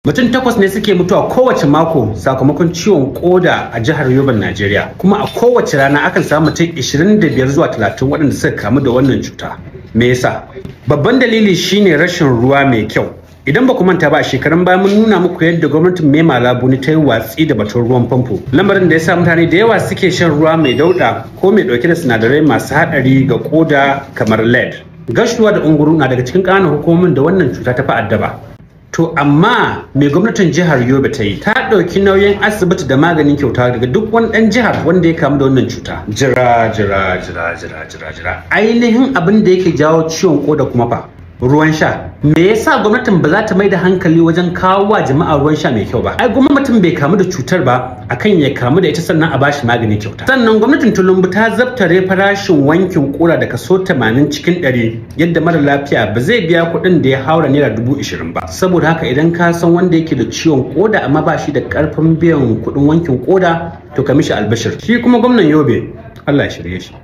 Mutum takwas ne suke mutuwa kowace mako sakamakon ciwon koda a jihar Yoban Najeriya. Kuma a kowace rana akan samu mutum 25 zuwa 30 waɗanda suka kamu da wannan cuta. Me yasa? Babban dalili shine rashin ruwa mai kyau. Idan ba ku manta ba a shekarun baya mun nuna muku yadda gwamnatin Mema Labuni ta yi watsi da batun ruwan famfo. Lamarin da ya sa mutane da yawa suke shan ruwa mai dauɗa ko mai ɗauke da sinadarai masu haɗari ga koda kamar lead. Gashuwa da unguru na daga cikin ƙananan hukumomin da wannan cuta ta fi addaba. To amma mai gwamnatin jihar Yobe ta yi ta ɗauki nauyin asibiti da maganin kyauta daga duk wani ɗan jihar wanda ya kamu da wannan cuta. Jira jira jira jira jira jira. Ainihin abin da yake jawo ciwon koda kuma fa ruwan sha. Me yasa gwamnatin ba za ta mai da hankali wajen kawo wa jama'a ruwan sha mai kyau ba? Ai gwamnatin bai kamu da cutar ba akan ya kamu da ita sannan a bashi magani kyauta. Sannan gwamnatin Tulumbu ta zabtare farashin wankin kura da kaso 80 cikin 100 yadda mara lafiya ba zai biya kuɗin da ya haura naira dubu ishirin ba. Saboda haka idan ka san wanda yake da ciwon koda amma ba shi da karfin biyan kuɗin wankin koda to ka mishi albashir. Shi kuma gwamnan Yobe Allah ya shirye shi.